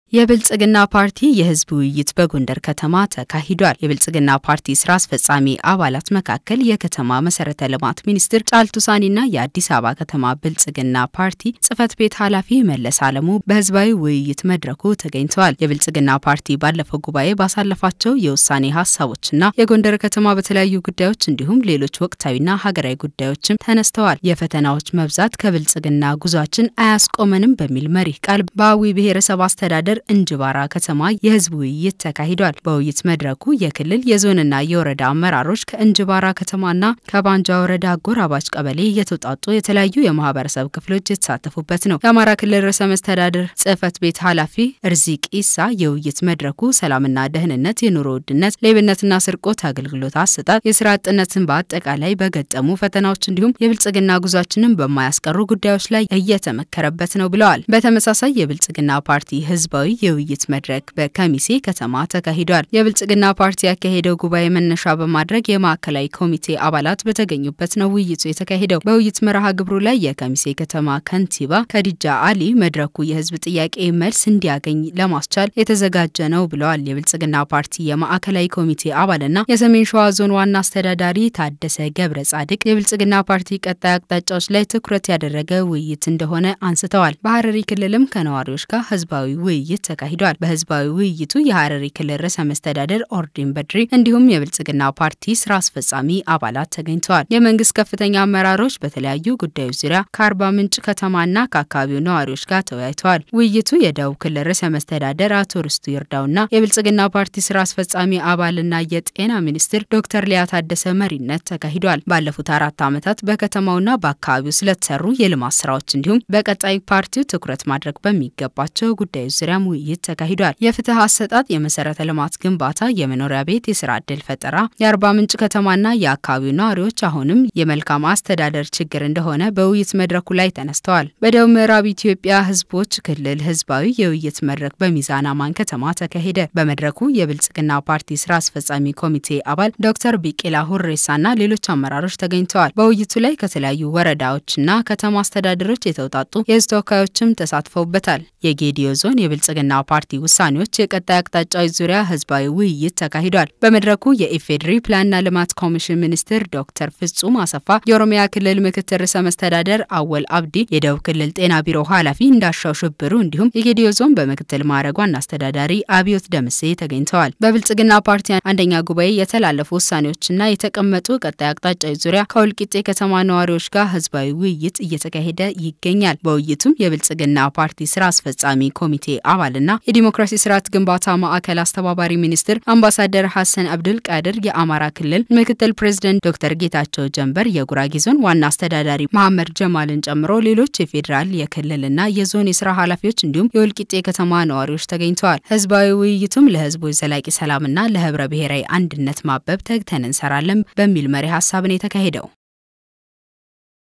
የብልጽግና ፓርቲ የህዝብ ውይይት በጎንደር ከተማ ተካሂዷል። የብልጽግና ፓርቲ ስራ አስፈጻሚ አባላት መካከል የከተማ መሰረተ ልማት ሚኒስትር ጫልቱ ሳኒና የአዲስ አበባ ከተማ ብልጽግና ፓርቲ ጽህፈት ቤት ኃላፊ መለስ አለሙ በህዝባዊ ውይይት መድረኩ ተገኝተዋል። የብልጽግና ፓርቲ ባለፈው ጉባኤ ባሳለፋቸው የውሳኔ ሀሳቦችና የጎንደር ከተማ በተለያዩ ጉዳዮች እንዲሁም ሌሎች ወቅታዊና ሀገራዊ ጉዳዮችም ተነስተዋል። የፈተናዎች መብዛት ከብልጽግና ጉዟችን አያስቆመንም በሚል መሪህ ቃል በአዊ ብሔረሰብ አስተዳደር እንጅባራ ከተማ የህዝብ ውይይት ተካሂዷል። በውይይት መድረኩ የክልል የዞንና የወረዳ አመራሮች ከእንጅባራ ከተማና ከባንጃ ወረዳ አጎራባች ቀበሌ የተውጣጡ የተለያዩ የማህበረሰብ ክፍሎች የተሳተፉበት ነው። የአማራ ክልል ርዕሰ መስተዳድር ጽህፈት ቤት ኃላፊ እርዚቅ ኢሳ የውይይት መድረኩ ሰላምና ደህንነት፣ የኑሮ ውድነት፣ ሌብነትና ስርቆት፣ አገልግሎት አሰጣጥ፣ የስራ አጥነትን በአጠቃላይ በገጠሙ ፈተናዎች እንዲሁም የብልጽግና ጉዟችንን በማያስቀሩ ጉዳዮች ላይ እየተመከረበት ነው ብለዋል። በተመሳሳይ የብልጽግና ፓርቲ ህዝባዊ የውይይት መድረክ በከሚሴ ከተማ ተካሂዷል። የብልጽግና ፓርቲ ያካሄደው ጉባኤ መነሻ በማድረግ የማዕከላዊ ኮሚቴ አባላት በተገኙበት ነው ውይይቱ የተካሄደው። በውይይት መርሃ ግብሩ ላይ የከሚሴ ከተማ ከንቲባ ከዲጃ አሊ መድረኩ የህዝብ ጥያቄ መልስ እንዲያገኝ ለማስቻል የተዘጋጀ ነው ብለዋል። የብልጽግና ፓርቲ የማዕከላዊ ኮሚቴ አባልና የሰሜን ሸዋ ዞን ዋና አስተዳዳሪ ታደሰ ገብረ ጻድቅ የብልጽግና ፓርቲ ቀጣይ አቅጣጫዎች ላይ ትኩረት ያደረገ ውይይት እንደሆነ አንስተዋል። በሀረሪ ክልልም ከነዋሪዎች ጋር ህዝባዊ ውይይት ተካሂዷል። በህዝባዊ ውይይቱ የሀረሪ ክልል ርዕሰ መስተዳደር ኦርዲን በድሪ እንዲሁም የብልጽግና ፓርቲ ስራ አስፈጻሚ አባላት ተገኝተዋል። የመንግስት ከፍተኛ አመራሮች በተለያዩ ጉዳዮች ዙሪያ ከአርባ ምንጭ ከተማና ከአካባቢው ነዋሪዎች ጋር ተወያይተዋል። ውይይቱ የደቡብ ክልል ርዕሰ መስተዳደር አቶ ርስቱ ይርዳውና የብልጽግና ፓርቲ ስራ አስፈጻሚ አባልና የጤና ሚኒስትር ዶክተር ሊያ ታደሰ መሪነት ተካሂዷል። ባለፉት አራት ዓመታት በከተማውና በአካባቢው ስለተሰሩ የልማት ስራዎች እንዲሁም በቀጣይ ፓርቲው ትኩረት ማድረግ በሚገባቸው ጉዳዮች ዙሪያም ውይይት ተካሂዷል። የፍትህ አሰጣጥ፣ የመሰረተ ልማት ግንባታ፣ የመኖሪያ ቤት፣ የስራ ዕድል ፈጠራ የአርባ ምንጭ ከተማና የአካባቢው ነዋሪዎች አሁንም የመልካም አስተዳደር ችግር እንደሆነ በውይይት መድረኩ ላይ ተነስተዋል። በደቡብ ምዕራብ ኢትዮጵያ ህዝቦች ክልል ህዝባዊ የውይይት መድረክ በሚዛን አማን ከተማ ተካሄደ። በመድረኩ የብልጽግና ፓርቲ ስራ አስፈጻሚ ኮሚቴ አባል ዶክተር ቢቂላ ሁሬሳና ሌሎች አመራሮች ተገኝተዋል። በውይይቱ ላይ ከተለያዩ ወረዳዎችና ከተማ አስተዳደሮች የተውጣጡ የህዝብ ተወካዮችም ተሳትፈውበታል። የጌዲዮ ዞን የብልጽግና ፓርቲ ውሳኔዎች የቀጣይ አቅጣጫዎች ዙሪያ ህዝባዊ ውይይት ተካሂዷል። በመድረኩ የኢፌዴሪ ፕላንና ልማት ኮሚሽን ሚኒስትር ዶክተር ፍጹም አሰፋ፣ የኦሮሚያ ክልል ምክትል ርዕሰ መስተዳደር አወል አብዲ፣ የደቡብ ክልል ጤና ቢሮ ኃላፊ እንዳሻው ሽብሩ እንዲሁም የጌዲዮ ዞን በምክትል ማዕረግ ዋና አስተዳዳሪ አብዮት ደምሴ ተገኝተዋል። በብልጽግና ፓርቲ አንደኛ ጉባኤ የተላለፉ ውሳኔዎችና የተቀመጡ ቀጣይ አቅጣጫዎች ዙሪያ ከወልቂጤ ከተማ ነዋሪዎች ጋር ህዝባዊ ውይይት እየተካሄደ ይገኛል። በውይይቱም የብልጽግና ፓርቲ ስራ አስፈጻሚ ኮሚቴ አባልና የዲሞክራሲ ስርዓት ግንባታ ማዕከል አስተባባሪ ሚኒስትር አምባሳደር ሐሰን አብዱል ቃድር፣ የአማራ ክልል ምክትል ፕሬዝደንት ዶክተር ጌታቸው ጀንበር፣ የጉራጌ ዞን ዋና አስተዳዳሪ መሐመድ ጀማልን ጨምሮ ሌሎች የፌዴራል የክልልና የዞን የስራ ኃላፊዎች እንዲሁም የወልቂጤ ከተማ ነዋሪዎች ተገኝተዋል። ህዝባዊ ውይይቱም ለህዝቦች ዘላቂ ሰላምና ለህብረ ብሔራዊ አንድነት ማበብ ተግተን እንሰራለን በሚል መሪ ሀሳብ ነው የተካሄደው።